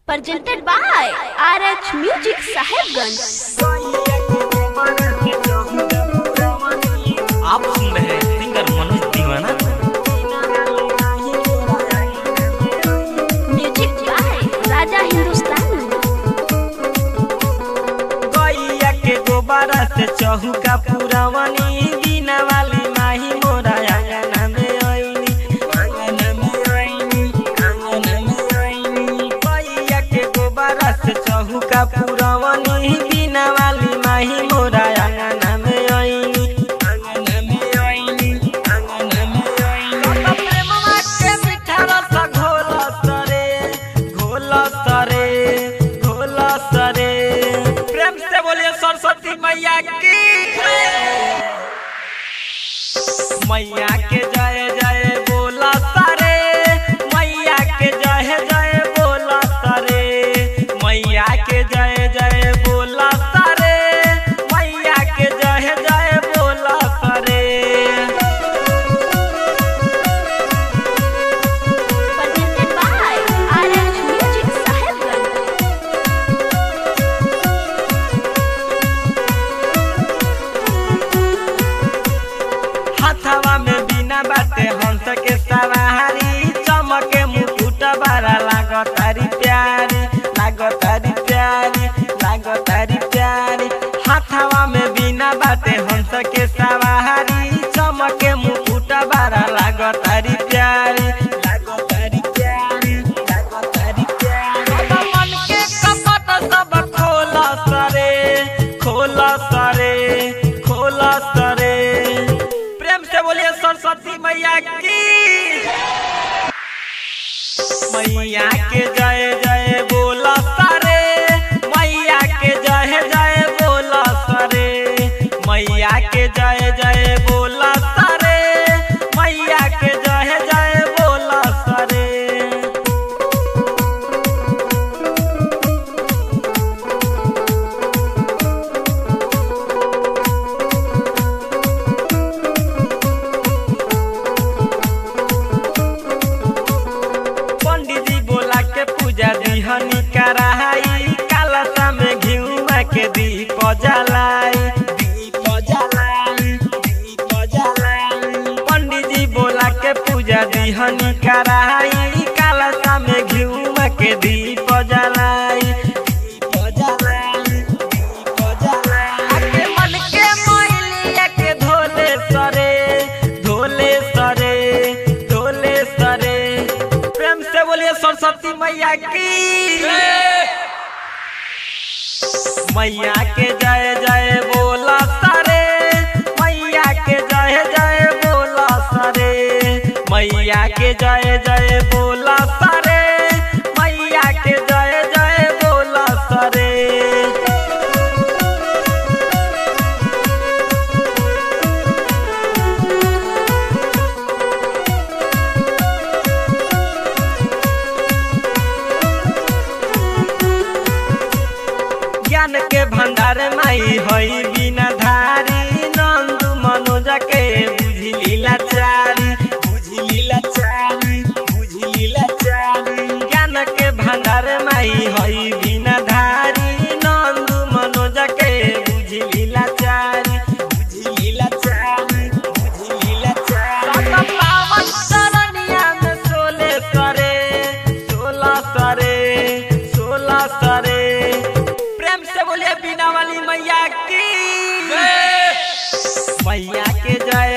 presented by RH Music Sahibganj. आप सुन रहे हैं सिंगर मनोज दीवाना Music by Raja Hindustan. गैया के गोबरा से चहुका पुरवनी बिना वाली माही मोरा आंगना में आईनी आंगना में आईनी आंगना में आईनी गैया के गोबरा से चहुका पुरवनी बिना वाली माही मोरा आंगना में आईनी आंगना में आईनी आंगना में आईनी प्रेमवा के मीठा रस घोला सरे घोला सरे घोला सरे प्रेम से बोलिए सरस्वती मैया की मैया के जय जय बोला सरे मैया के जय जय बोला सरे मैया के जय जय बोला सरे मैया के जय जय बोला सरे Presented by RH Music Sahibganj. हाथवा में बिना बाटे हंस के सवारी चमके मुकुट बारा लागतारी प्यारी लागतारी प्यारी लागतारी प्यारी हाथवा में बिना बाटे हंस के सवारी चमके मुकुट बारा लागतारी प्यारी लागतारी प्यारी लागतारी प्यारी मन के कपट सब खोला सरे खोला सरे खोला सरे प्रेम से बोलिए सरस्वती मैया की मैया के जय जय बोला सरे मैया के जय जय बोला सरे मैया के जय जय बोला सरे मैया के जय जय बोला सरे पंडित जी बोला के पूजा दिहनी कराई कालसा में घिउमा के दीप जलाई दीप जलाई दीप जलाई पंडित जी बोला के पूजा दिहनी कराई कालसा में घिउमा के दीप जलाई दीप जलाई दीप जलाई आके मन के मोहलिया के धोले सरे धोले सरे धोले सरे प्रेम से बोलिए सरस्वती मैया की मैया के जय जय बोला सरे मैया के जय जय बोला सरे मैया के जय जय बोला सरे मैया के जय जय बोला सरे ज्ञान के भंडार माई हई बिना धारी नंद मनोज के बुझी लीला चारी बुझी लीला चारी बुझी लीला चारी ज्ञान के भंडार माई हई बिना धारी नंद मनोज के बुझी लीला चारी बुझी लीला चारी बुझी लीला चारी पावन सरनिया में सोले सरे सोला सरे सोला सरे प्रेम से बोलिए बिना वाली मैया की मैया के जय